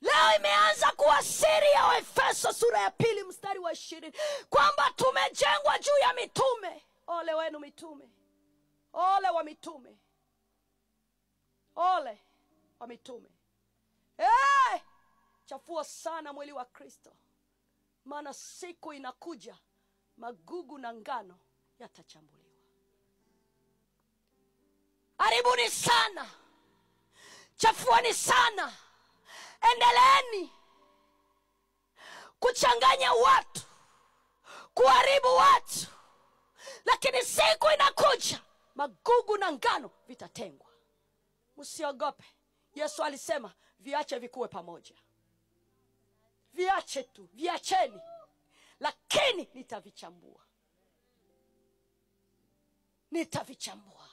leo imeanza kuwa siri ya waefeso sura ya pili mstari wa ishirini kwamba tumejengwa juu ya mitume ole wenu mitume ole wa mitume ole wa mitume hey! chafua sana mwili wa kristo maana siku inakuja magugu na ngano yatachambuliwa haribuni sana chafuani sana endeleeni kuchanganya watu kuharibu watu lakini siku inakuja magugu na ngano vitatengwa msiogope yesu alisema viache vikuwe pamoja viache tu viacheni lakini nitavichambua nitavichambua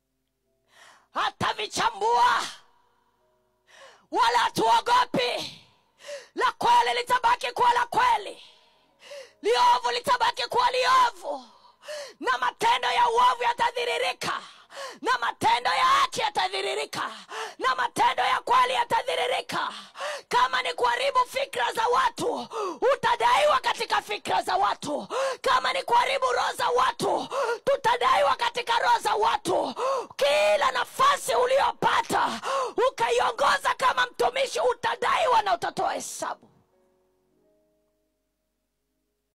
hatavichambua wala hatuogopi la kweli litabaki kuwa la kweli liovu litabaki kuwa liovu na matendo ya uovu yatadhiririka na matendo ya haki yatadhiririka na matendo ya kweli yatadhiririka kama ni kuharibu fikra za watu utadaiwa katika fikra za watu kama ni kuharibu roho za watu tutadaiwa katika roho za watu kila nafasi uliopa